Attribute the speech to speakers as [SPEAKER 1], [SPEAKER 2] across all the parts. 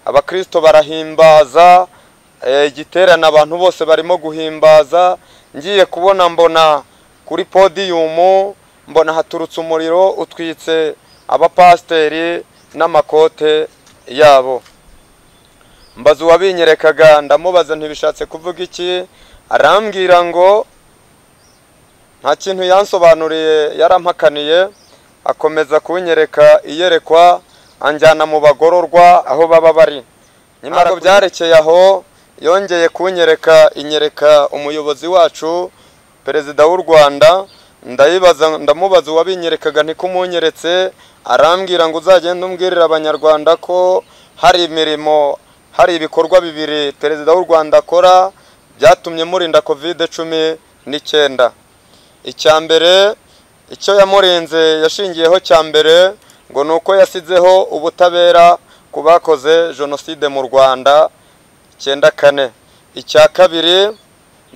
[SPEAKER 1] abakristo barahimbaza eh, igiterane abantu bose barimo guhimbaza ngiye kubona mbona kuri podiyumu mbona haturutse umuriro utwitse abapasiteri n'amakote yabo mbaza uwabinyerekaga ndamubaza ntibishatse kuvuga iki arambwira ngo nta kintu yansobanuriye yarampakaniye akomeza kunyereka iyerekwa anjyana mu bagororwa aho baba bari nyamara byarekeye aho yongeye kunyereka inyereka umuyobozi wacu perezida w'u rwanda ndayibaza ndamubaza uwabinyerekaga ntikumunyeretse arambwira ngo uzagende umbwirire abanyarwanda ko hari imirimo hari ibikorwa bibiri perezida w'u rwanda akora byatumye murinda kovide cumi n'icyenda icya mbere icyo yamurinze yashingiyeho cya mbere ngo ni uko yasizeho ubutabera ku bakoze jenoside mu rwanda icyenda kane icya kabiri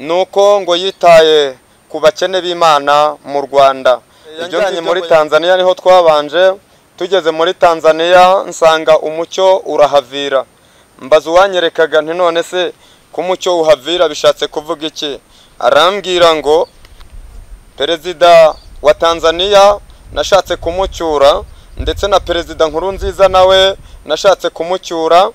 [SPEAKER 1] ni uko ngo yitaye ku bakene b'imana mu rwanda yajyanye muri tanzania niho twabanje tugeze muri tanzania nsanga umucyo urahavira mbaza uwanyerekaga nti none se ko umucyo uhavira bishatse kuvuga iki arambwira ngo perezida wa tanzania nashatse kumucyura ndetse na perezida nkuru nziza nawe nashatse kumucyura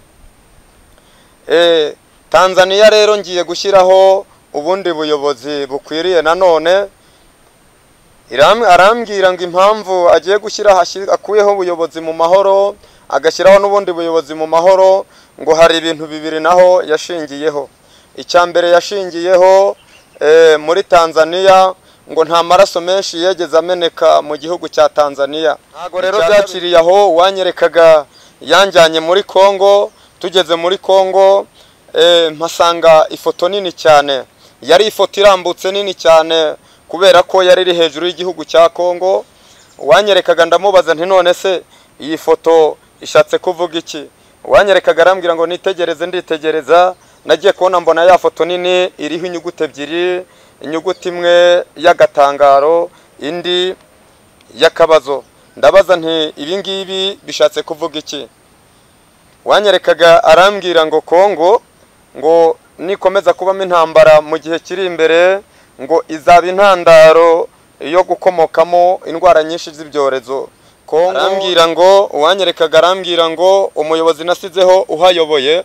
[SPEAKER 1] tanzania rero ngiye gushyiraho ubundi buyobozi bukwiriye nanone arambwira ngo impamvu agiye gushyiraho akuyeho ubuyobozi mu mahoro agashyiraho n'ubundi buyobozi mu mahoro ngo hari ibintu bibiri naho yashingiyeho icya mbere yashingiyeho muri tanzania ngo nta maraso menshi yegeze ameneka mu gihugu cya tanzania ntabwo rero byakiriye aho uwanyerekaga yanjyanye muri congo tugeze muri congo mpasanga ifoto nini cyane yari ifoto irambutse nini cyane kubera ko yari iri hejuru y'igihugu cya congo uwanyerekaga ndamubaza nti none se iyi foto ishatse kuvuga iki uwanyerekaga arambwira ngo nitegereze nditegereza nagiye kubona mbona ya foto nini iriho inyuguti ebyiri inyuguti imwe y'agatangaro indi y'akabazo ndabaza nti ibi ngibi bishatse kuvuga iki wanyerekaga arambwira ngo kongo ngo nikomeza kubamo intambara mu gihe kiri imbere ngo izaba intandaro yo gukomokamo indwara nyinshi z'ibyorezo arambwira ngo uwanyerekaga arambwira ngo umuyobozi nasizeho uhayoboye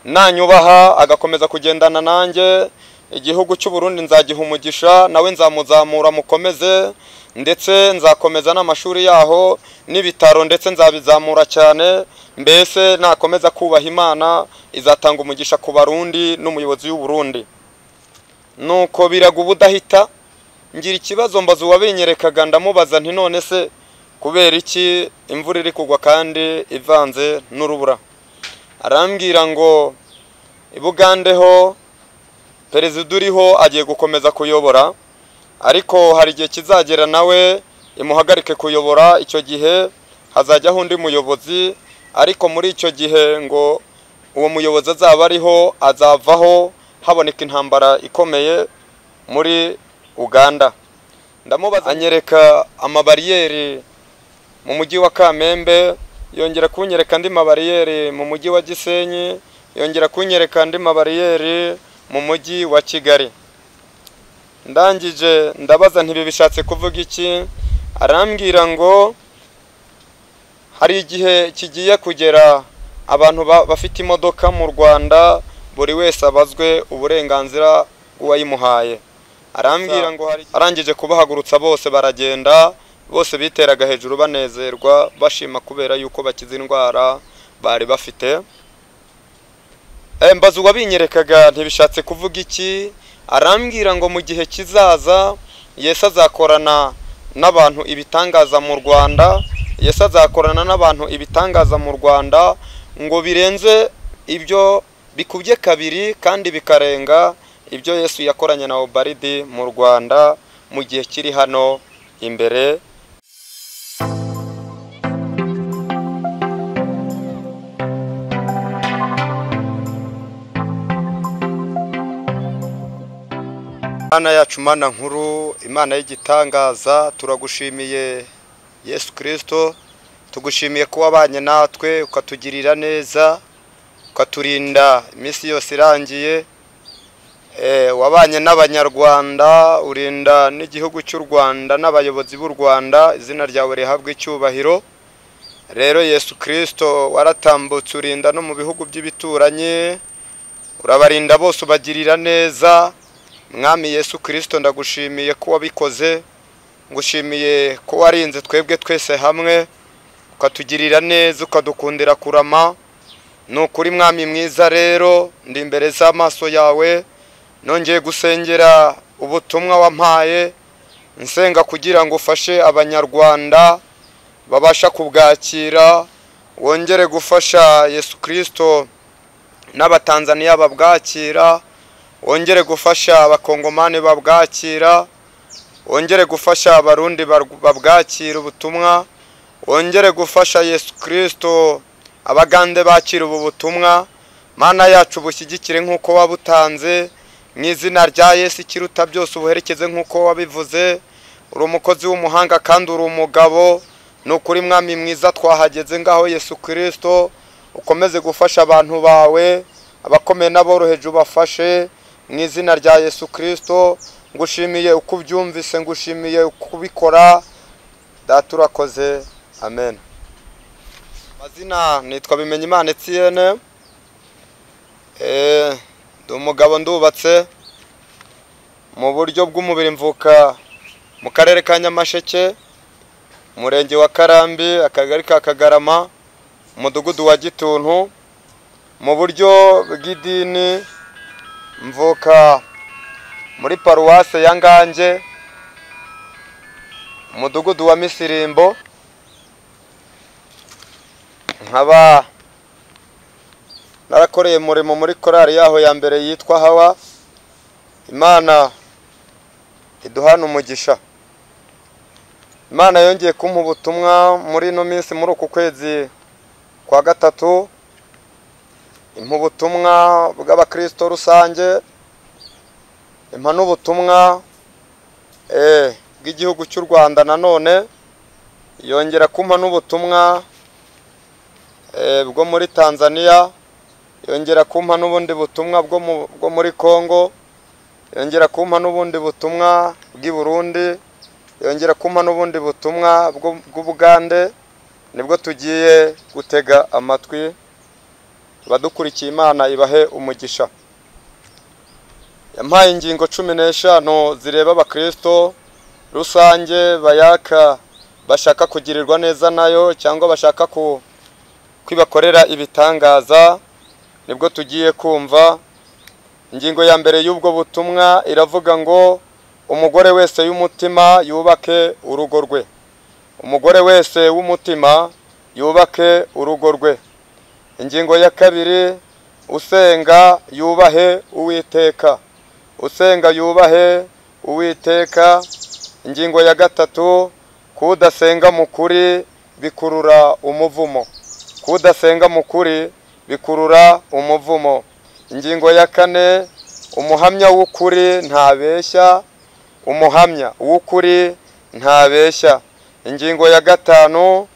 [SPEAKER 1] nanyubaha agakomeza kugendana nanjye igihugu cy'uburundi nzagiha umugisha nawe nzamuzamura mukomeze ndetse nzakomeza n'amashuri yaho n'ibitaro ndetse nzabizamura cyane mbese nakomeza kubaha imana izatanga umugisha ku barundi n'umuyobozi w'uburundi nuko biraga ubudahita ngira ikibazo mbaza uwabinyerekaga ndamubaza nti none se kubera iki imvura iri kugwa kandi ivanze n'urubura arambwira ngo ibugandeho perezida uriho agiye gukomeza kuyobora ariko hari igihe kizagera nawe imuhagarike kuyobora icyo gihe hazajyaho undi muyobozi ariko muri icyo gihe ngo uwo muyobozi azaba ariho azavaho haboneka intambara ikomeye muri uganda ndamubaza anyereka amabariyeri mu mujyi wa kamembe yongera kunyereka andi mabariyeri mu mujyi wa gisenyi yongera kunyereka andi mabariyeri mu mujyi wa kigali ndangije ndabaza ntibi bishatse kuvuga iki arambwira ngo hari igihe kigiye kugera abantu bafite imodoka mu rwanda buri wese abazwe uburenganzira bw'uwayimuhaye arambwira ngo arangije kubahagurutsa bose baragenda bose biteraga hejuru banezerwa bashima kubera yuko bakize indwara bari bafite mbaza uwabinyerekaga ntibishatse kuvuga iki arambwira ngo mu gihe kizaza yesi azakorana n'abantu ibitangaza mu rwanda yesi azakorana n'abantu ibitangaza mu rwanda ngo birenze ibyo bikubye kabiri kandi bikarenga ibyo yesu yakoranye na obaridi mu rwanda mu gihe kiri hano imbere Imana yacu mana nkuru imana y'igitangaza turagushimiye yesu kirisito tugushimiye ko wabanye natwe ukatugirira neza ukaturinda iminsi yose irangiye Eh, wabanye n'abanyarwanda urinda n'igihugu cy'u rwanda n'abayobozi b'u rwanda izina ryawe rihabwa icyubahiro rero yesu kirisito waratambutse urinda no mu bihugu by'ibituranyi urabarinda bose ubagirira neza mwami yesu kirisito ndagushimiye ko wabikoze ngushimiye ko warinze twebwe twese hamwe ukatugirira neza ukadukundira kurama ni ukuri mwami mwiza rero ndi imbere z'amaso yawe nongeye gusengera ubutumwa wampaye nsenga kugira ngo ufashe abanyarwanda babasha kubwakira wongere gufasha yesu kirisito n'abatanzaniya babwakira wongere gufasha abakongomani babwakira wongere gufasha abarundi barw- babwakira ubutumwa wongere gufasha yesu kirisito abagande bakira ubu butumwa mana yacu bushyigikire nk'uko wabutanze mu izina rya yesu ikiruta byose ubuherekeze nk'uko wabivuze uri umukozi w'umuhanga kandi uri umugabo ni ukuri mwami mwiza twahageze ngaho yesu kirisito ukomeze gufasha abantu bawe abakomeye n'aboroheje ubafashe mu izina rya yesu kirisito ngushimiye uko ubyumvise ngushimiye uko ubikora data urakoze amen amazina nitwa bimenyimana etiyene Eh, ndi umugabo ndubatse mu buryo bw'umubiri mvuka mu karere ka nyamasheke umurenge wa karambi akagari ka kagarama umudugudu wa gituntu mu buryo bw'idini mvuka muri paruwase ya ngange umudugudu wa misirimbo nkaba narakoreye umurimo muri korari yaho ya mbere yitwa hawa imana iduhana umugisha imana yongeye kumpa ubutumwa muri ino minsi muri uku kwezi kwa gatatu impa ubutumwa bw'abakirisito rusange impa n'ubutumwa eh, bw'igihugu cy'u rwanda nanone yongera kumpa n'ubutumwa eh, bwo muri tanzania yongera kumpa n'ubundi butumwa bwo mu- bwo muri Kongo yongera kumpa n'ubundi butumwa bw'i Burundi yongera kumpa n'ubundi butumwa bwo- bw'Ubugande nibwo tugiye gutega amatwi abadukurikiye Imana ibahe umugisha yampaye ingingo cumi n'eshanu zireba abakristo rusange bayaka bashaka kugirirwa neza nayo cyangwa bashaka ku kwibakorera ibitangaza nibwo tugiye kumva ingingo ya mbere y'ubwo butumwa iravuga ngo umugore wese y'umutima yubake urugo rwe umugore wese w'umutima yubake urugo rwe ingingo ya kabiri usenga yubahe uwiteka usenga yubahe uwiteka ingingo ya gatatu kudasenga mu kuri bikurura umuvumo kudasenga mu kuri bikurura umuvumo ingingo ya kane umuhamya w'ukuri ntabeshya umuhamya w'ukuri ntabeshya ingingo ya gatanu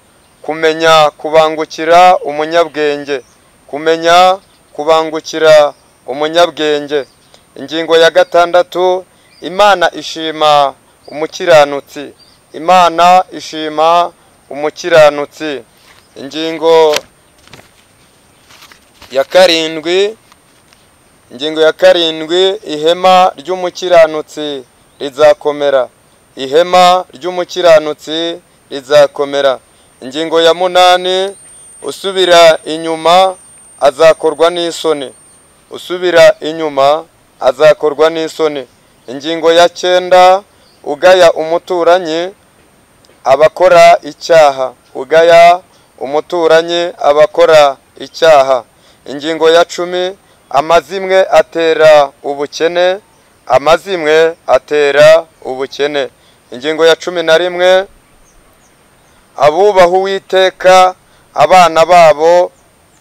[SPEAKER 1] kumenya kubangukira umunyabwenge kumenya kubangukira umunyabwenge ingingo ya gatandatu imana ishima umukiranutsi imana ishima umukiranutsi ingingo ya karindwi ingingo ya karindwi ihema ry'umukiranutsi rizakomera ihema ry'umukiranutsi rizakomera ingingo ya munani usubira inyuma azakorwa n'isoni usubira inyuma azakorwa n'isoni ingingo ya cyenda ugaya umuturanyi abakora icyaha ugaya umuturanyi abakora icyaha ingingo ya cumi amazimwe atera ubukene amazimwe atera ubukene ingingo ya cumi na rimwe abubaha uwiteka abana babo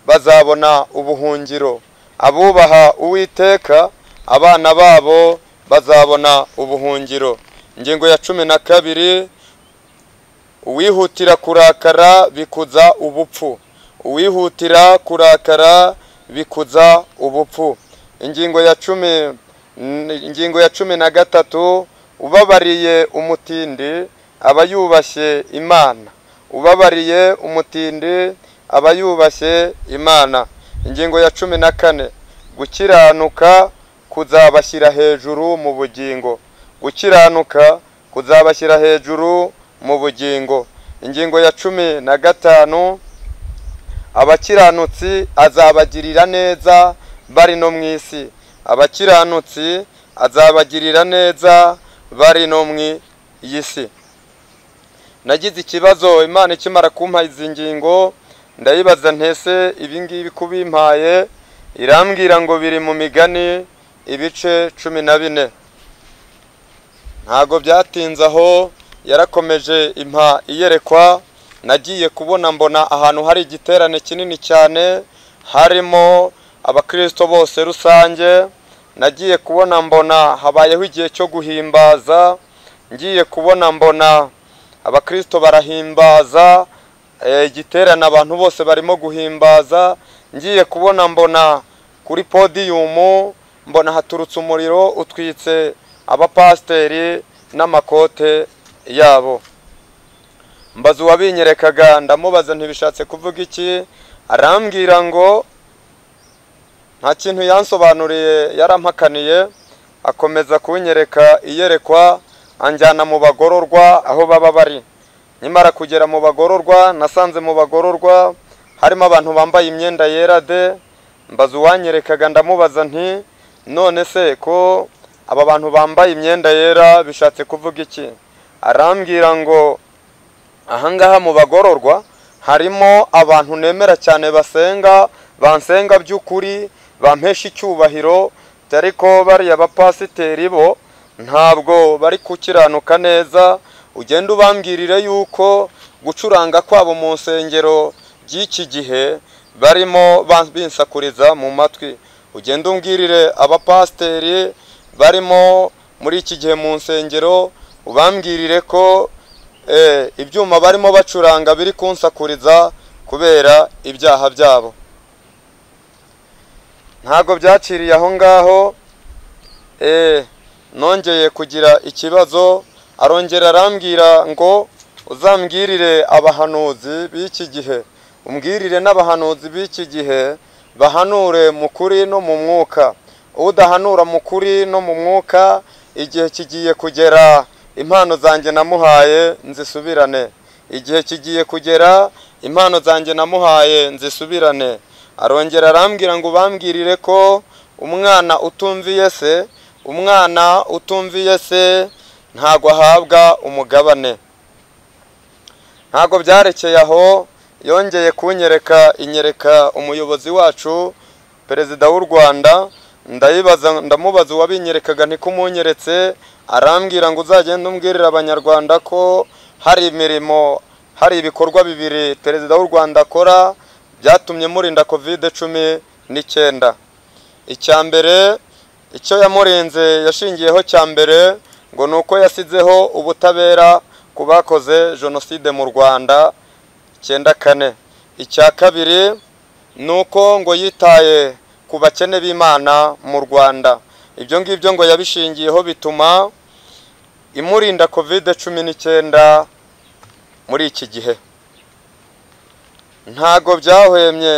[SPEAKER 1] bazabona ubuhungiro abubaha uwiteka abana babo bazabona ubuhungiro ingingo ya cumi na kabiri uwihutira kurakara bikuza ubupfu uwihutira kurakara bikuza ubupfu ingingo ya cumi n- ingingo ya cumi na gatatu ubabariye umutindi aba yubashye imana ubabariye umutindi aba yubashye imana ingingo ya cumi na kane gukiranuka kuzabashyira hejuru mu bugingo gukiranuka kuzabashyira hejuru mu bugingo ingingo ya cumi na gatanu abakiranutsi azabagirira neza bari no mu isi abakiranutsi azabagirira neza bari no mu iyi si nagize ikibazo imana ikimara kumpa izi ngingo ndayibaza ntese ibi ngibi kubimpaye irambwira ngo biri mu migani ibice cumi na bine ntabwo byatinze aho yarakomeje impa iyerekwa nagiye kubona mbona ahantu hari igiterane kinini cyane harimo abakristo bose rusange nagiye kubona mbona habayeho igihe cyo guhimbaza ngiye kubona mbona abakristo barahimbaza eh, igiterane abantu bose barimo guhimbaza ngiye kubona mbona kuri podiyumu mbona haturutse umuriro utwitse abapasiteri n'amakote yabo mbaza uwabinyerekaga ndamubaza ntibishatse kuvuga iki arambwira ngo nta kintu yansobanuriye yarampakaniye akomeza kunyereka iyerekwa anjyana mu bagororwa aho baba bari nyamara kugera mu bagororwa nasanze mu bagororwa harimo abantu bambaye imyenda yera de mbaza uwanyerekaga ndamubaza nti none se ko aba bantu bambaye imyenda yera bishatse kuvuga iki arambwira ngo ahangaha mu bagororwa harimo abantu nemera cyane basenga bansenga by'ukuri bampesha icyubahiro ariko bariya bapasiteri bo ntabwo bari gukiranuka neza ugenda ubambwirire yuko gucuranga kwabo mu nsengero by'iki gihe barimo ba- binsakuriza mu matwi ugenda umbwirire abapasiteri barimo muri iki gihe mu nsengero ubambwirire ko eh, ibyuma barimo bacuranga biri kunsakuriza kubera ibyaha byabo ntabwo byaciriye aho ngaho eh, nongeye kugira ikibazo arongera arambwira ngo uzambwirire abahanuzi b'iki gihe umbwirire n'abahanuzi b'iki gihe bahanure mu kuri no mu mwuka udahanura mu kuri no mu mwuka igihe kigiye kugera impano zanjye namuhaye nzisubirane igihe kigiye kugera impano zanjye namuhaye nzisubirane arongera arambwira ngo bambwirire ko umwana utumviye se umwana utumviye se ntabwo ahabwa umugabane ntabwo byarekeye aho yongeye kunyereka inyereka umuyobozi wacu perezida w'u rwanda ndayibaza ndamubaza uwabinyerekaga ntikumunkeretse arambwira ngo uzagende umbwirire abanyarwanda ko hari imirimo hari ibikorwa bibiri perezida w'u rwanda akora byatumye murinda kovide cumi n'icyenda icya mbere icyo yamurenze yashingiyeho cya mbere ngo ni uko yasizeho ubutabera ku bakoze jenoside mu rwanda icyenda kane icya kabiri ni uko ngo yitaye ku bakene b'imana mu rwanda ibyo ngibyo ngo yabishingiyeho bituma imurinda kovide cumi n'icyenda muri iki gihe ntago byahwemye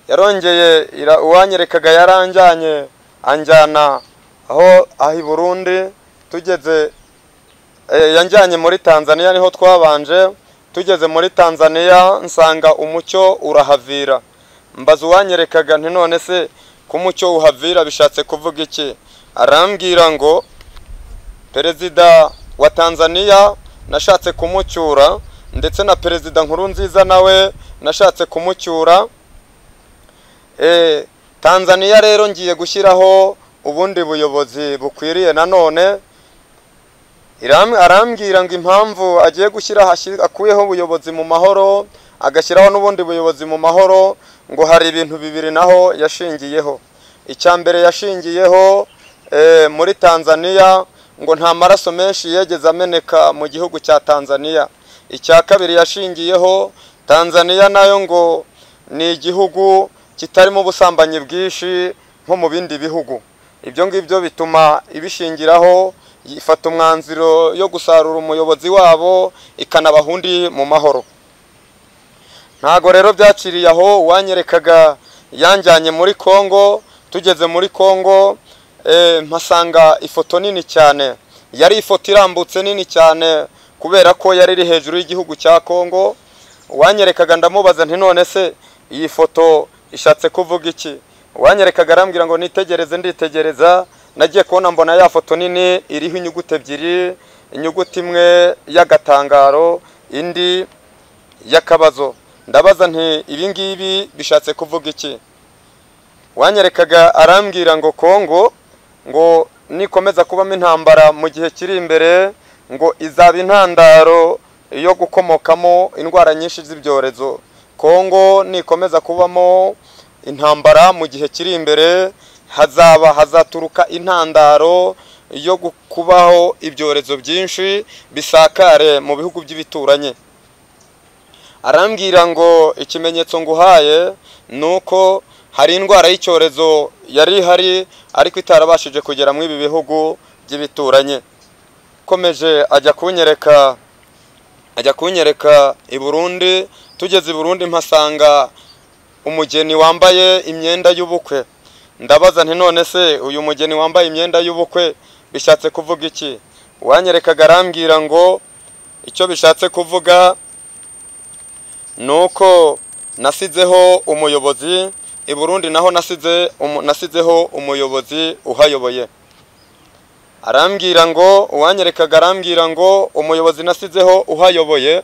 [SPEAKER 1] yarongeye ira- uwanyerekaga yaranjyanye anjyana aho aho i burundi tugeze eh, yanjyanye muri tanzania niho twabanje tugeze muri tanzania nsanga umucyo urahavira mbaza uwanyerekaga nti none se ko umucyo uhavira bishatse kuvuga iki arambwira ngo perezida wa tanzania nashatse kumucyura ndetse na perezida nkuru nziza nawe nashatse kumucyura Eh, tanzaniya rero ngiye gushyiraho ubundi buyobozi bukwiriye nanone Iram- arambwira ngo impamvu agiye gushyira hashyi- akuyeho ubuyobozi mu mahoro agashyiraho n'ubundi buyobozi mu mahoro ngo hari ibintu bibiri naho yashingiyeho icya mbere yashingiyeho eh, muri tanzaniya ngo nta maraso menshi yigeze ameneka mu gihugu cya tanzaniya icya kabiri yashingiyeho tanzaniya nayo ngo ni igihugu kitarimo ubusambanyi bwinshi nko mu bindi bihugu ibyo ngibyo bituma ibishingiraho ifata umwanzuro yo gusarura umuyobozi wabo ikanabaha undi mu mahoro ntago rero byaciriye aho uwanyerekaga yanjyanye muri congo tugeze muri congo eh, mpasanga ifoto nini cyane yari ifoto irambutse nini cyane kubera ko yari iri hejuru y'igihugu cya congo uwanyerekaga ndamubaza nti none se iyi foto ishatse kuvuga iki uwanyerekaga arambwira ngo nitegereze nditegereza nagiye kubona mbona ya foto nini iriho inyuguti ebyiri inyuguti imwe y'agatangaro indi y'akabazo ndabaza nti ibi ngibi bishatse kuvuga iki wanyerekaga arambwira ngo kongo ngo nikomeza kubamo intambara mu gihe kiri imbere ngo izaba intandaro yo gukomokamo indwara nyinshi z'ibyorezo kongo nikomeza kubamo intambara mu gihe kiri imbere hazaba hazaturuka intandaro yo gu- kubaho ibyorezo byinshi bisakare mu bihugu by'ibituranyi arambwira ngo ikimenyetso nguhaye ni uko hari indwara y'icyorezo yari ihari ariko itarabashije kugera muri ibi bihugu by'ibituranyi akomeje ajya kunyereka ajya kunyereka i burundi tugeze i burundi mpasanga umugeni wambaye imyenda y'ubukwe ndabaza nti none se uyu mugeni wambaye imyenda y'ubukwe bishatse kuvuga iki uwanyerekaga arambwira ngo icyo bishatse kuvuga ni uko nasizeho umuyobozi i burundi naho nasize umu- nasizeho umuyobozi uhayoboye arambwira ngo uwanyerekaga arambwira ngo umuyobozi nasizeho uhayoboye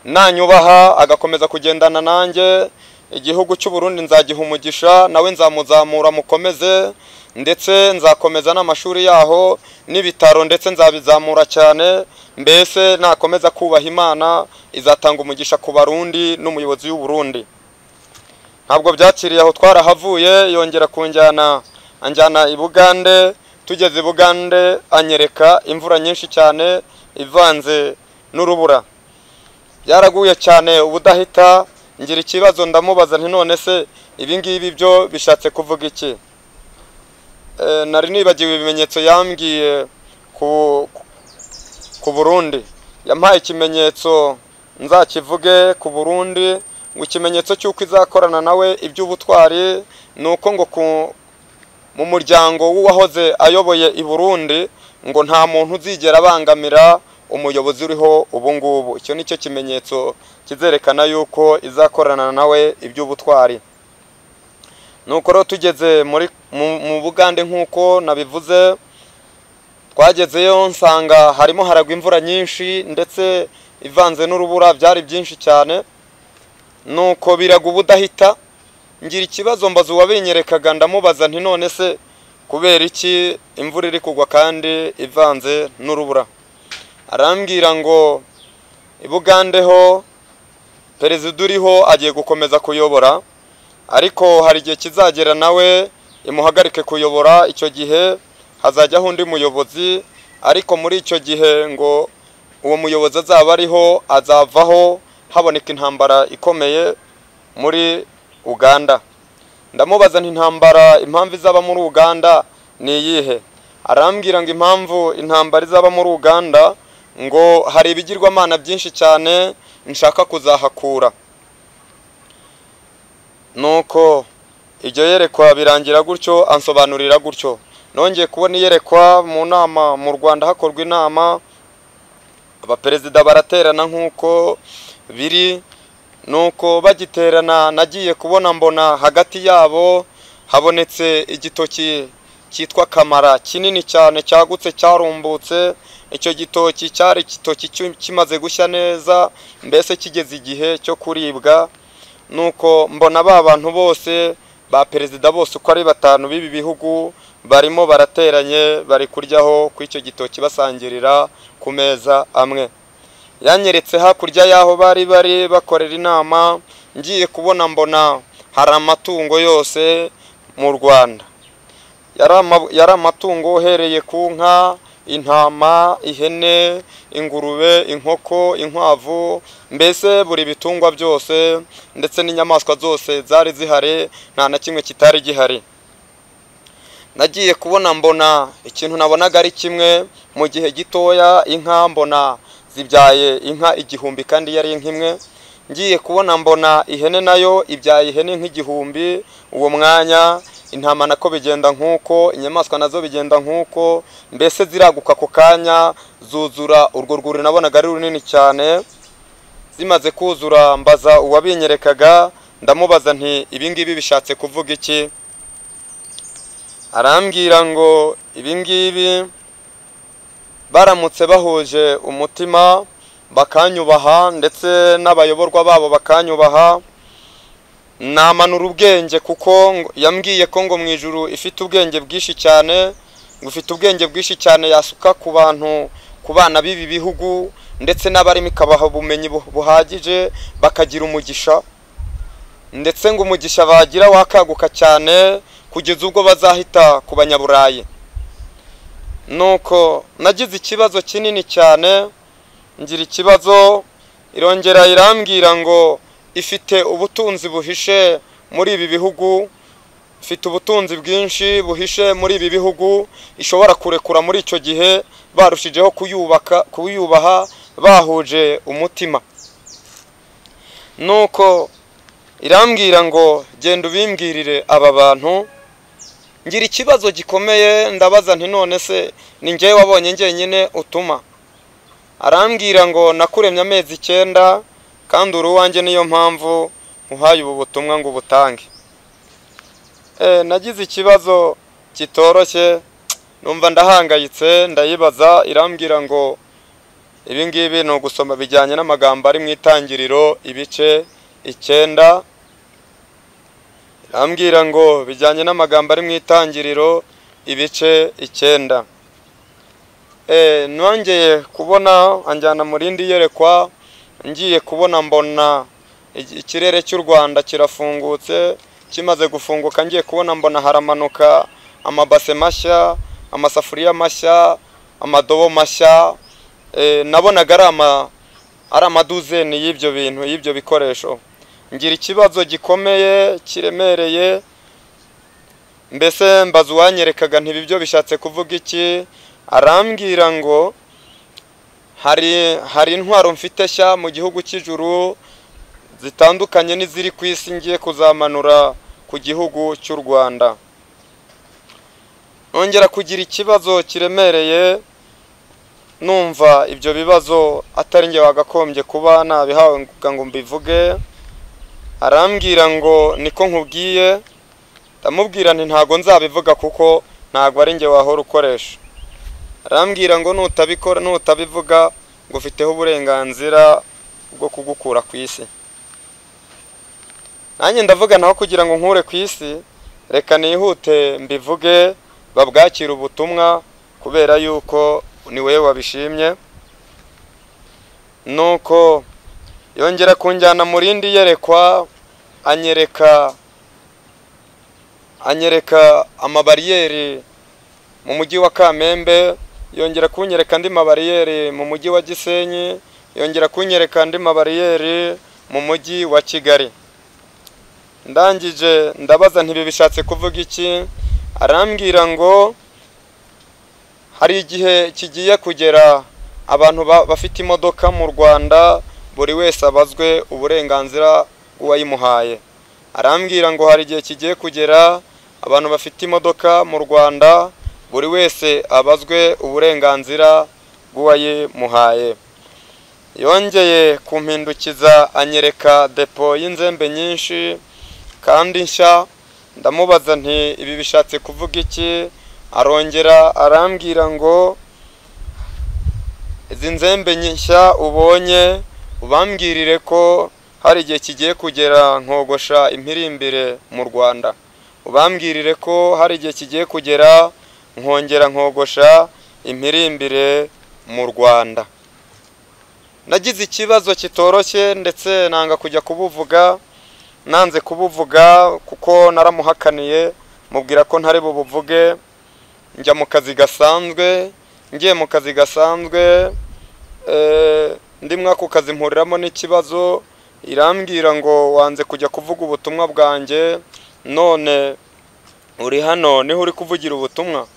[SPEAKER 1] nanyubaha agakomeza kugendana nanjye igihugu cy'u Burundi nzagiha umugisha nawe nzamuzamura mukomeze ndetse nzakomeza n'amashuri yaho n'ibitaro ndetse nzabizamura cyane mbese nakomeza kubaha imana izatanga umugisha ku barundi n'umuyobozi w'u Burundi ntabwo byakiriye aho twarahavuye yongera kunjyana anjyana i bugande tugeze i bugande anyereka imvura nyinshi cyane ivanze n'urubura byaraguye cyane ubudahita ngira ikibazo ndamubaza nti none se ibi ngibi byo bishatse kuvuga iki Eh, nari nibagiwe ibimenyetso yambwiye ku ku Burundi yampaye ikimenyetso nzakivuge ku Burundi ngo ikimenyetso cy'uko izakorana nawe iby'ubutwari ni uko ngo ku- mu muryango w'uwahoze ayoboye i Burundi ngo nta muntu uzigera abangamira umuyobozi uriho ubu ngubu icyo ni cyo kimenyetso kizerekana yuko izakorana nawe iby'ubutwari nuko rero tugeze muri mu, mu Bugande nk'uko nabivuze twagezeyo nsanga harimo haragwa imvura nyinshi ndetse ivanze n'urubura byari byinshi cyane nuko biraga ubudahita ngira ikibazo mbaza uwabinyerekaga ndamubaza nti none se kubera iki imvura iri kugwa kandi ivanze n'urubura arambwira ngo ibugandeho perezida uriho agiye gukomeza kuyobora ariko hari igihe kizagera nawe imuhagarike kuyobora icyo gihe hazajyaho undi muyobozi ariko muri icyo gihe ngo uwo muyobozi azaba ariho azavaho haboneka intambara ikomeye muri uganda ndamubaza nti intambara impamvu izaba muri uganda ni iyihe arambwira ngo impamvu intambara izaba muri uganda ngo hari ibigirwamana byinshi cyane nshaka kuzahakura nuko iryo yerekwa birangira gutyo ansobanurira gutyo nongeye kubona iyerekwa mu nama mu rwanda hakorwa inama abaperezida baraterana nk'uko biri nuko bagiterana nagiye kubona mbona hagati yabo habonetse igitoki cyitwa kamara kinini cyane cyagutse cyarumbutse icyo gitoki cyari igitoki cyu- kimaze gushya neza mbese kigeze igihe cyo kuribwa nuko mbona ba bantu bose ba perezida bose uko ari batanu b'ibi bihugu barimo barateranye bari kuryaho ku icyo gitoki basangirira ku meza amwe yanyeretse hakurya y'aho bari bari bakorera inama ngiye kubona mbona hari amatungo yose mu rwanda yari ama- yari amatungo uhereye ku nka intama ihene ingurube inkoko inkwavu mbese buri bitungwa byose ndetse n'inyamaswa zose zari zihari nta na kimwe kitari gihari nagiye kubona mbona ikintu nabonaga ari kimwe mu gihe gitoya inka mbona zibyaye inka igihumbi kandi yari inka imwe ngiye kubona mbona ihene nayo ibyaye ihene nk'igihumbi uwo mwanya intama nako bigenda nk'uko inyamaswa nazo bigenda nk'uko mbese ziraguka ako kanya zuzura urwo rwuri nabonaga ari runini cyane zimaze kuzura mbaza uwabinyerekaga ndamubaza nti ibingibi bishatse kuvuga iki arambwira ngo ibingibi baramutse bahuje umutima bakanyubaha ndetse n'abayoborwa babo bakanyubaha namanura ubwenge kuko ngo- yambwiye ko ngo mu ijuru ifite ubwenge bwinshi cyane ngo ifite ubwenge bwinshi cyane yasuka ku bantu ku bana b'ibi bihugu ndetse n'abarimo ikabaha ubumenyi bu- buhagije bakagira umugisha ndetse ngo umugisha bagira wakaguka cyane kugeza ubwo bazahita ku banyaburayi nuko nagize ikibazo kinini cyane ngira ikibazo irongera irambwira ngo ifite ubutunzi buhishe muri ibi bihugu ifite ubutunzi bwinshi buhishe muri ibi bihugu ishobora kurekura muri icyo gihe barushijeho kuyubaka kuyubaha bahuje umutima nuko irambwira ngo genda ubimbwirire aba bantu ngira ikibazo gikomeye ndabaza nti none se ni njyewe wabonye njyenyine utuma arambwira ngo nakuremye amezi icyenda kandi uri uwanjye niyo mpamvu uhaye ubu butumwa ngo ubutange Eh, nagize ikibazo kitoroshye numva ndahangayitse ndayibaza irambwira ngo ibi ngibi ni ugusoma bijyanye n'amagambo ari mu itangiriro ibice icyenda irambwira ngo bijyanye n'amagambo ari mu itangiriro ibice icyenda Eh, nongeye kubona anjyana mu rindi yerekwa ngiye kubona mbona iki- ikirere cy'u Rwanda kirafungutse kimaze gufunguka ngiye kubona mbona haramanuka amabase mashya amasafuriya mashya amadobo mashya eh, nabonaga ari ama ari amaduzeni y'ibyo bintu y'ibyo bikoresho ngira ikibazo gikomeye kiremereye mbese mbaza uwanyerekaga ntibi byo bishatse kuvuga iki arambwira ngo hari hari intwaro mfite nshya mu gihugu cy'ijuru zitandukanye n'iziri ku isi ngiye kuzamanura ku gihugu cy'u Rwanda nongera kugira ikibazo kiremereye numva ibyo bibazo atari njye wagakombye kuba nabihawe ngo mbivuge arambwira ngo niko nkubwiye ndamubwira nti ntago nzabivuga kuko ntago ari njye wahora ukoresha arambwira ngo nutabikora nutabivuga ngo ufiteho uburenganzira bwo kugukura ku isi nanjye ndavuga naho kugira ngo nkure ku isi reka nihute mbivuge babwakire ubutumwa kubera yuko ni wowe wabishimye nuko yongera kunjyana mu rindi yerekwa anyereka anyereka amabariyeri mu mujyi wa Kamembe yongera kunyereka andi mabariyeri mu mujyi wa Gisenyi yongera kunyereka andi mabariyeri mu mujyi wa Kigali ndangije ndabaza ntibi bishatse kuvuga iki arambwira ngo hari igihe kigiye kugera abantu ba- bafite imodoka mu Rwanda buri wese abazwe uburenganzira bw'uwayimuhaye arambwira ngo hari igihe kigiye kugera abantu bafite imodoka mu Rwanda buri wese abazwe uburenganzira bw'uwayimuhaye yongeye kumpindukiza anyereka depo y'inzembe nyinshi kandi nshya ndamubaza nti ibi bishatse kuvuga iki arongera arambwira ngo izi nzembe nshya ubonye ubambwirire ko hari igihe kigiye kugera nkogosha impirimbire mu Rwanda ubambwirire ko hari igihe kigiye kugera nkongera nkogosha impirimbire mu Rwanda nagize ikibazo kitoroshye ndetse nanga kujya kubuvuga nanze kubuvuga kuko naramuhakaniye mubwira ko ntari bubuvuge njya mu kazi gasanzwe ngiye mu kazi gasanzwe eh, ndimwe ako kazi mpuriramo n'ikibazo irambwira ngo wanze kujya kuvuga ubutumwa bwanjye none uri hano niho uri kuvugira ubutumwa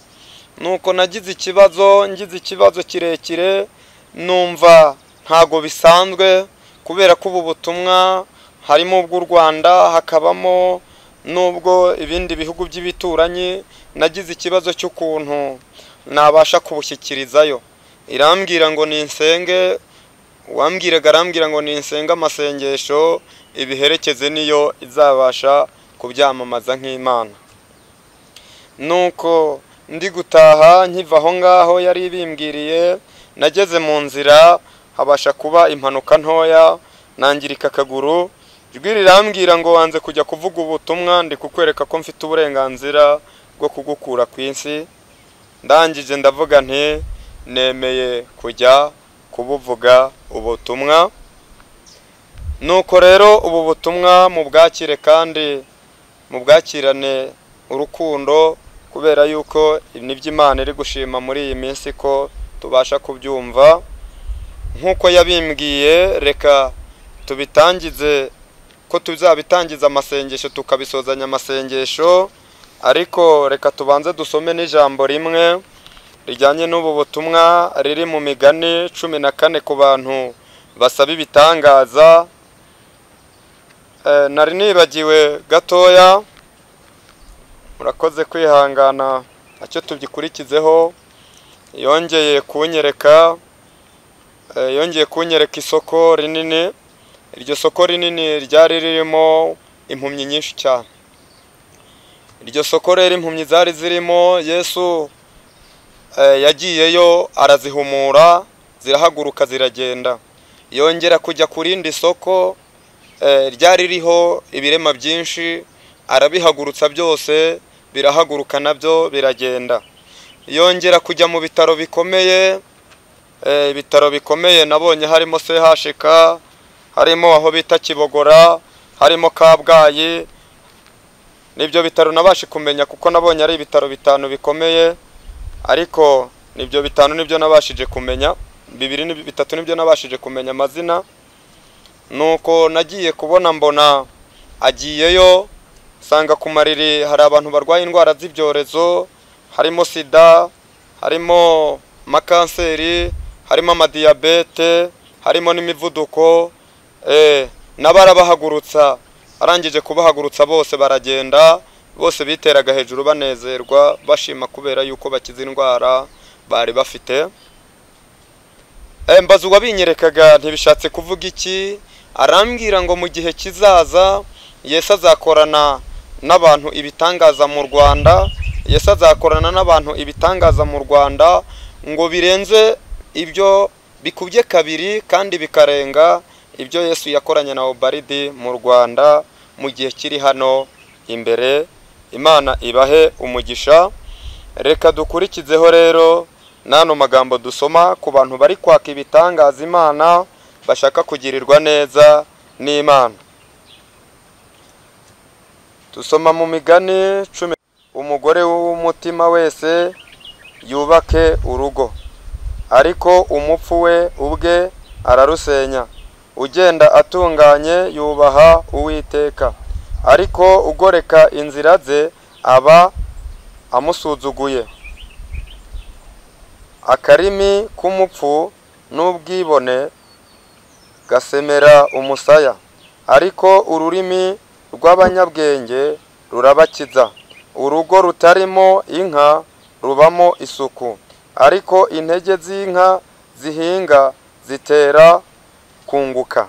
[SPEAKER 1] nuko nagize ikibazo ngize ikibazo kirekire numva ntago bisanzwe kubera ko ubu butumwa harimo ubw'u Rwanda hakabamo n'ubwo ibindi bihugu by'ibituranyi nagize ikibazo cy'ukuntu nabasha kubushyikirizayo irambwira ngo ninsenge uwambwiraga arambwira ngo ninsenge amasengesho ibiherekeze niyo izabasha kubyamamaza nk'imana nuko ndi gutaha nkiva aho ngaho yari ibimbwiriye nageze mu nzira habasha kuba impanuka ntoya nangirika akaguru ijwi rirambwira ngo wanze kujya kuvuga ubutumwa ndi kukwereka ko mfite uburenganzira bwo kugukura ku isi ndangije ndavuga nti nemeye kujya kubuvuga ubutumwa nuko rero ubu butumwa mu bwakire kandi mu bwakirane urukundo kubera yuko nibyo imana iri gushima muri iyi minsi ko tubasha kubyumva nk'uko yabimbwiye reka tubitangize ko tuzabitangiza amasengesho tukabisozanya amasengesho ariko reka tubanze dusome n'ijambo rimwe rijyanye n'ubu butumwa riri mu migani cumi na kane ku bantu basaba ibitangaza Eh, nari nibagiwe gatoya murakoze kwihangana nacyo tugikurikizeho yongeye kunyereka eh, yongeye kunyereka isoko rinini iryo soko rinini ryari ririmo impumyi nyinshi cyane iryo soko rero impumyi zari zirimo yesu eh, yagiyeyo arazihumura zirahaguruka ziragenda yongera kujya ku rindi soko eh, ryari ririho ibirema byinshi arabihagurutsa byose birahaguruka nabyo biragenda yongera kujya mu bitaro bikomeye eh, ibitaro bikomeye nabonye harimo CHK harimo aho bita Kibogora harimo Kabgayi nibyo bitaro nabashe kumenya kuko nabonye ari ibitaro bitanu bikomeye ariko nibyo bitanu nibyo nabashije kumenya bibiri ni bitatu nibyo nabashije kumenya amazina nuko nagiye kubona mbona agiyeyo nsanga ku mariri hari abantu barwaye indwara z'ibyorezo harimo sida harimo amakanseri harimo amadiyabete harimo n'imivuduko eh, n'abarabahagurutsa arangije kubahagurutsa bose baragenda bose biteraga hejuru banezerwa bashima kubera yuko bakize indwara bari bafite Eh, mbaza uwabinyerekaga ntibishatse kuvuga iki arambwira ngo mu gihe kizaza yesu azakorana n'abantu ibitangaza mu rwanda yesu azakorana n'abantu ibitangaza mu rwanda ngo birenze ibyo bikubye kabiri kandi bikarenga ibyo yesu yakoranye na obaridi mu rwanda mu gihe kiri hano imbere imana ibahe umugisha reka dukurikizeho rero n'ano magambo dusoma ku bantu bari kwaka ibitangaza imana bashaka kugirirwa neza n'imana dusoma mu migani cumi umugore w'umutima wese yubake urugo ariko umupfu we ubwe ararusenya ugenda atunganye yubaha uwiteka ariko ugoreka inzira ze aba amusuzuguye akarimi k'umupfu n'ubwibone gasemera umusaya ariko ururimi rw'abanyabwenge rurabakiza urugo rutarimo inka rubamo isuku ariko intege z'inka zihinga zitera kunguka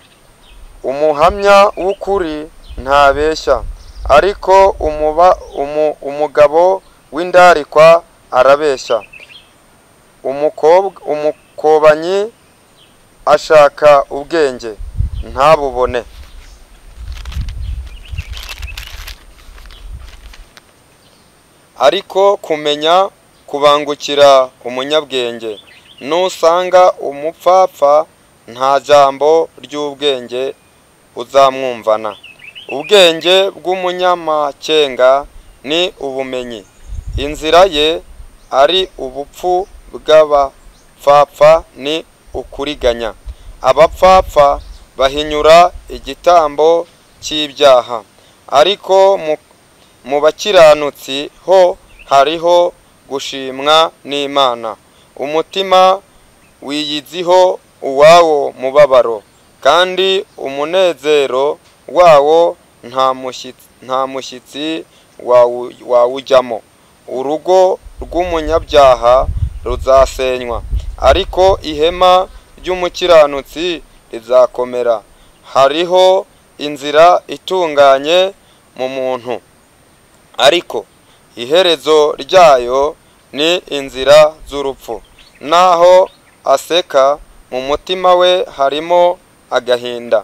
[SPEAKER 1] umuhamya w'ukuri ntabeshya ariko umuba umu, umugabo w'indarikwa arabeshya umukobwa umukobanyi ashaka ubwenge ntabubone ariko kumenya kubangukira umunyabwenge nusanga umupfapfa nta jambo ry'ubwenge uzamwumvana ubwenge bw'umunyamakenga ni ubumenyi inzira ye ari ubupfu bw'abapfapfa ni ukuriganya abapfapfa bahinyura igitambo cy'ibyaha ariko mu, mu bakiranutsi ho hariho gushimwa n'imana umutima wiyiziho uwawo mubabaro kandi umunezero wawo nta mushyitsi, nta mushyitsi wawu- wawujyamo urugo rw'umunyabyaha ruzasenywa ariko ihema ry'umukiranutsi rizakomera hariho inzira itunganye mu muntu ariko iherezo ryayo ni inzira z'urupfu naho aseka mu mutima we harimo agahinda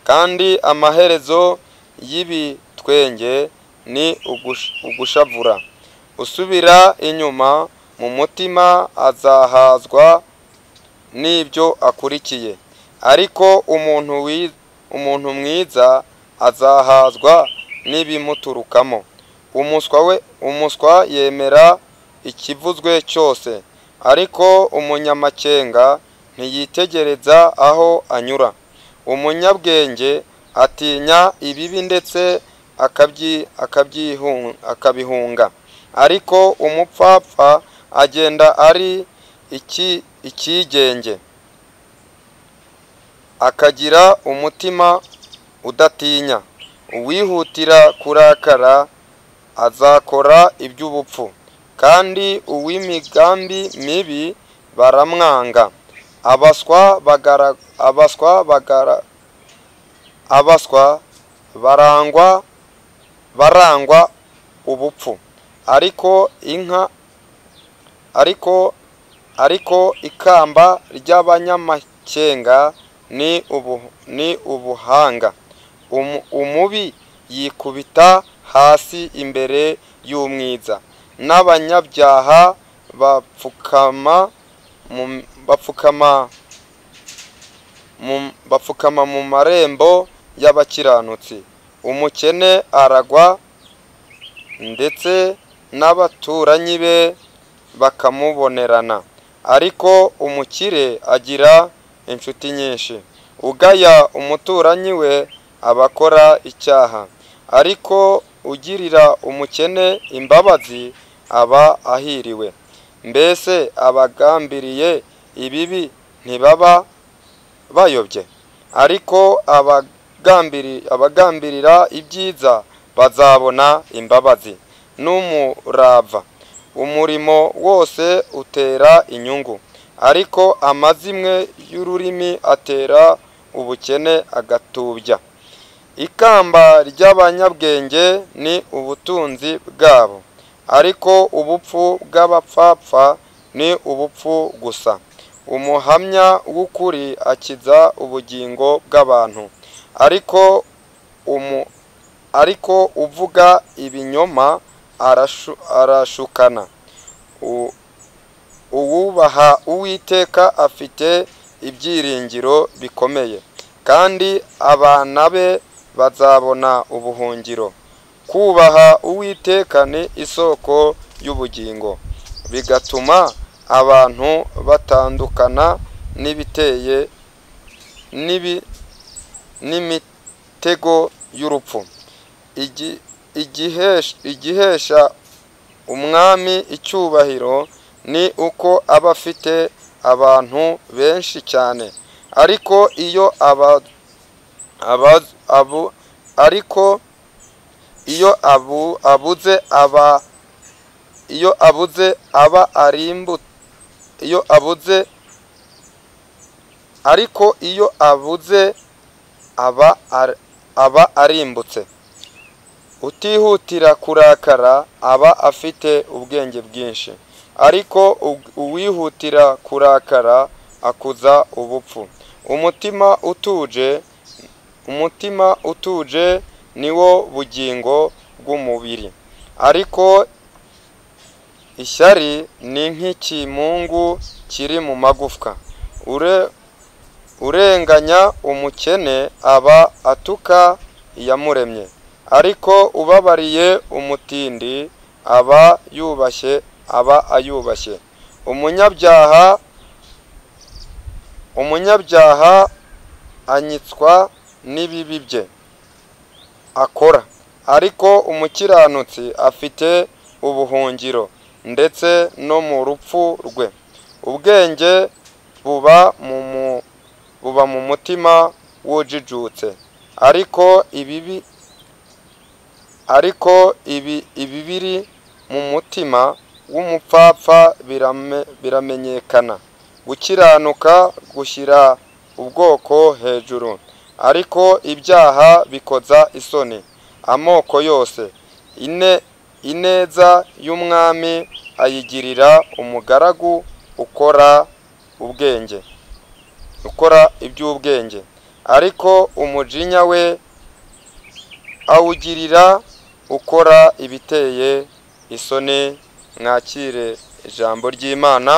[SPEAKER 1] kandi amaherezo y'ibitwenge ni ugush- ugushavura usubira inyuma mu mutima azahazwa n'ibyo akurikiye ariko umuntu wi- umuntu mwiza azahazwa n'ibimuturukamo umuswa we umuswa yemera ikivuzwe cyose ariko umunyamakenga ntiyitegereza aho anyura umunyabwenge atinya ibibi ndetse akabyi, akabyihun- akabihunga ariko umupfapfa agenda ari iki, ikigenge akagira umutima udatinya uwihutira kurakara azakora iby'ubupfu kandi uw'imigambi mibi baramwanga abaswa bagara abaswa bagara abaswa barangwa barangwa ubupfu ariko inka ariko ariko ikamba ry'abanyamakenga ni ubu ni ubuhanga Umu- umubi yikubita hasi imbere y'umwiza n'abanyabyaha bapfukama mu- bapfukama mu- bapfukama mu marembo y'abakiranutsi umukene aragwa ndetse n'abaturanyi be bakamubonerana ariko umukire agira inshuti nyinshi ugaya umuturanyi we abakora icyaha ariko ugirira umukene imbabazi aba ahiriwe mbese abagambiriye ibibi ntibaba bayobye ariko abagambiri, abagambirira ibyiza bazabona imbabazi n'umurava umurimo wose utera inyungu ariko amazimwe y'ururimi atera ubukene agatubya ikamba ry'abanyabwenge ni ubutunzi bwabo ariko ubupfu bw'abapfapfa ni ubupfu gusa umuhamya w'ukuri akiza ubugingo bw'abantu ariko umu ariko uvuga ibinyoma arashu, arashukana U- uwubaha uwiteka afite ibyiringiro bikomeye kandi abana be bazabona ubuhungiro kubaha uwiteka ni isoko y'ubugingo bigatuma abantu batandukana n'ibiteye n'ibi n'imitego y'urupfu Igi- igihesh- igihesha umwami icyubahiro ni uko aba afite abantu benshi cyane ariko iyo aba, aba, abu, ariko iyo abu, abuze aba iyo abuze aba arimbu iyo abuze ariko iyo abuze aba ar- aba arimbutse utihutira kurakara aba afite ubwenge bwinshi ariko u- uwihutira kurakara akuza ubupfu umutima utuje umutima utuje niwo bugingo bw'umubiri ariko ishyari ni nk'ikimungu kiri mu magufwa Ure, urenganya umukene aba atuka iyamuremye ariko ubabariye umutindi aba yubashye aba ayubashye umunyabyaha umunyabyaha anyitswa n'ibibi bye akora ariko umukiranutsi afite ubuhungiro ndetse no mu rupfu rwe ubwenge buba mu mu- buba mu mutima wujijutse ariko ibibi ariko ibi ibibiri mu mutima w'umupfapfa birame- biramenyekana gukiranuka gushyira ubwoko hejuru ariko ibyaha bikoza isoni amoko yose ine ineza y'umwami ayigirira umugaragu ukora ubwenge ukora iby'ubwenge ariko umujinya we awugirira ukora ibiteye isoni mwakire ijambo ry'imana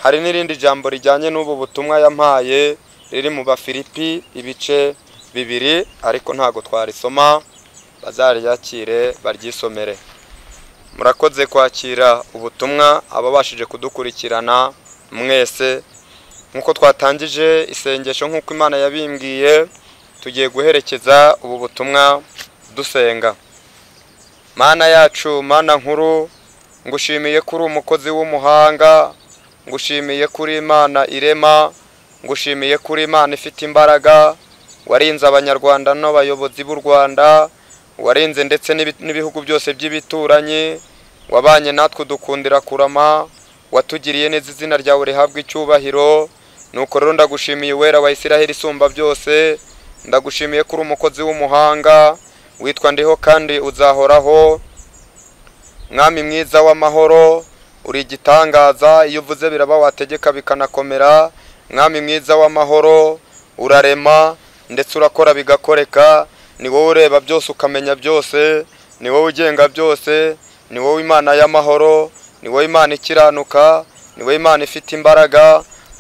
[SPEAKER 1] hari n'irindi jambo rijyanye n'ubu butumwa yampaye riri mu bafilipi ibice bibiri ariko ntabwo twarisoma bazaryakire baryisomere murakoze kwakira ubutumwa ababashije kudukurikirana mwese nk'uko twatangije isengesho nk'uko imana yabimbwiye tugiye guherekeza ubu butumwa dusenga mana yacu mana nkuru ngushimiye ko uri umukozi w'umuhanga ngushimiye ko uri imana irema ngushimiye ko uri imana ifite imbaraga warinze abanyarwanda n'abayobozi b'u rwanda warinze ndetse n'ibi- n'ibihugu byose by'ibituranyi wabanye natwe udukundira kurama watugiriye neza izina ryawe rihabwa icyubahiro nuko rero ndagushimiye uwera wa isiraheli isumba byose ndagushimiye ko uri umukozi w'umuhanga witwa ndiho kandi uzahoraho mwami mwiza w'amahoro uri igitangaza iyo uvuze biraba wategeka bikanakomera mwami mwiza w'amahoro urarema ndetse urakora bigakoreka ni wowe ureba byose ukamenya byose ni wowe ugenga byose ni wowe imana y'amahoro ni wowe imana ikiranuka ni wowe imana ifite imbaraga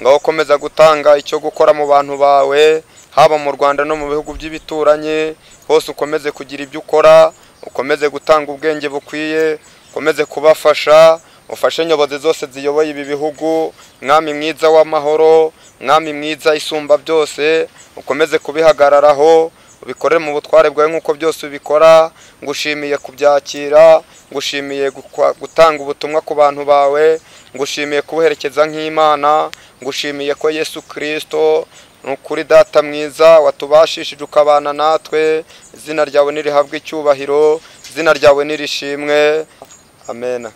[SPEAKER 1] ngaho ukomeza gutanga icyo gukora mu bantu bawe haba mu rwanda no mu bihugu by'ibituranyi hose ukomeze kugira ibyo ukora ukomeze gutanga ubwenge bukwiye ukomeze kubafasha ufashe inyobozi zose ziyoboye ibi bihugu mwami mwiza w'amahoro mwami mwiza isumba byose ukomeze kubihagararaho ubikorere mu butware bwawe nk'uko byose ubikora ngushimiye kubyakira ngushimiye gukwa- gutanga ubutumwa ku bantu bawe ngushimiye kubuherekeza nk'imana ngushimiye ko yesu kirisito ni ukuri data mwiza watubashishije ukabana natwe izina ryawe nirihabwe icyubahiro izina ryawe nirishimwe amena